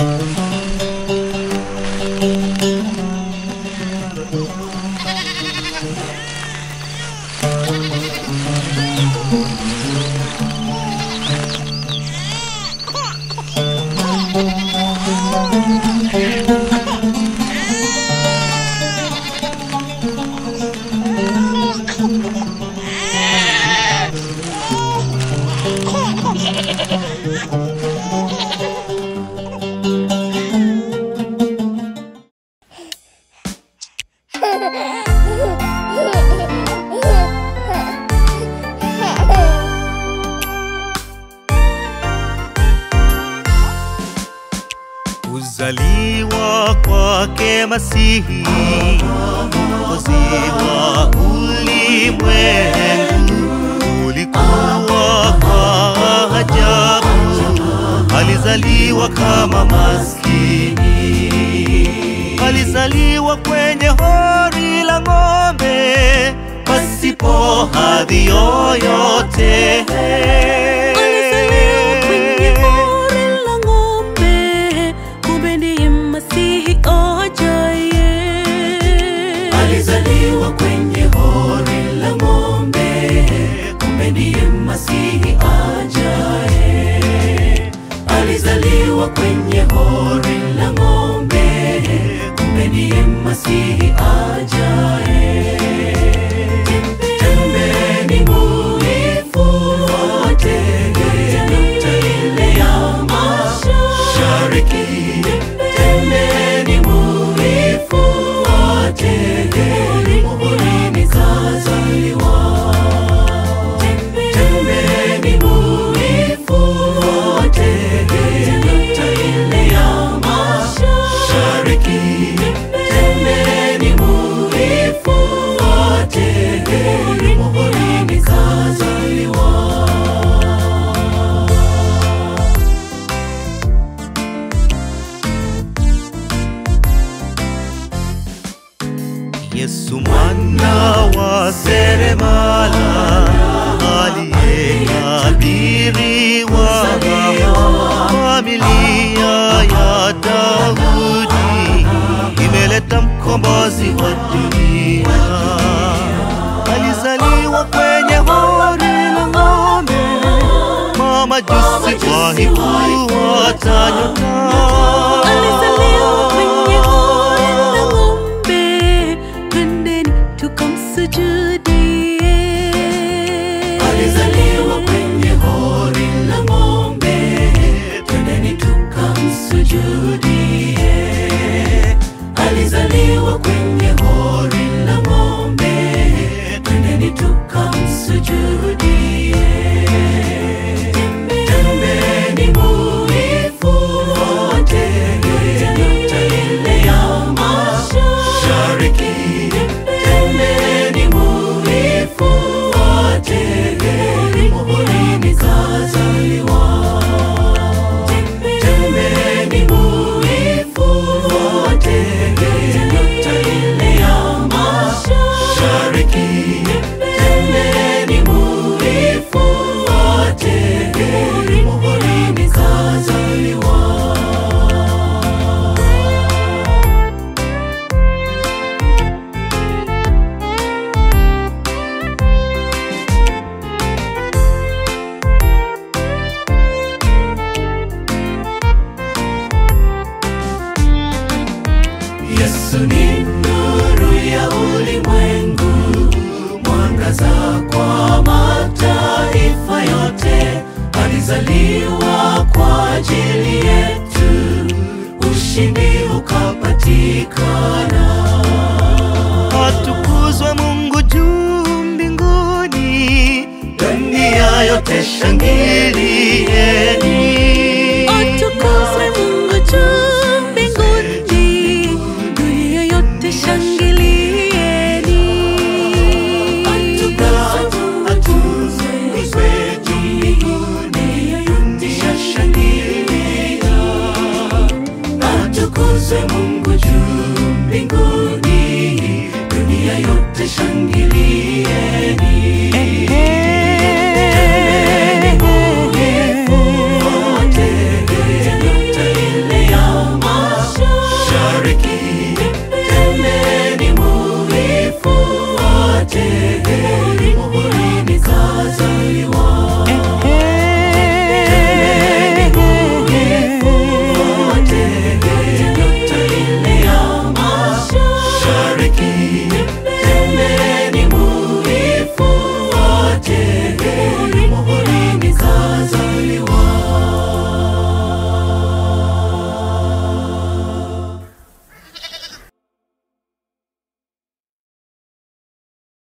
Kuzaliwa kwake Masihi, mwokozi wa ulimwengu, ulikuwa wa ajabu. Alizaliwa kama maskini, alizaliwa kwenye hori la ng'ombe, pasipo hadhi yoyote. Alizaliwa kwenye hori la ng'ombe, kumbe ndiye Masihi ajaye. Alizaliwa kwenye hori la ng'ombe, kumbe ndiye Masihi ajaye. Alizaliwa kwenye hori la ng'ombe, kumbe ndiye Masihi ajaye. Tembeni muifuate nukta ile ya mashariki. Tembeni muifuate muhurini kazaliwa. Tembeni muifuate nukta ile ya mashariki. Tembeni muifuate muhurini kazaliwa. Yesu mwana wa seremala aliyetabiriwa familia ya Daudi imeleta mkombozi wa dunia. Alizaliwa kwenye hori la ng'ombe, mamajusi wahifuata nyota. Alizaliwa kwenye hori la ng'ombe, twendeni tukamsujudie. Alizaliwa kwenye hori la ng'ombe, twendeni tukamsujudie. Alizaliwa kwenye hori la ng'ombe, twendeni tukamsujudie. Tembeni muifuate nukta ile ya mashariki. Tembeni muifuate muhurini kazaliwa. Tembeni muifuate nukta ile ya mashariki. Tembeni muifuate muhurini kazaliwa. Yesu ni nuru ya ulimwengu, mwangaza kwa mataifa yote. Alizaliwa kwa ajili yetu, ushindi ukapatikana. Atukuzwe Mungu juu mbinguni, dunia yote shangilieni. Atukuzwe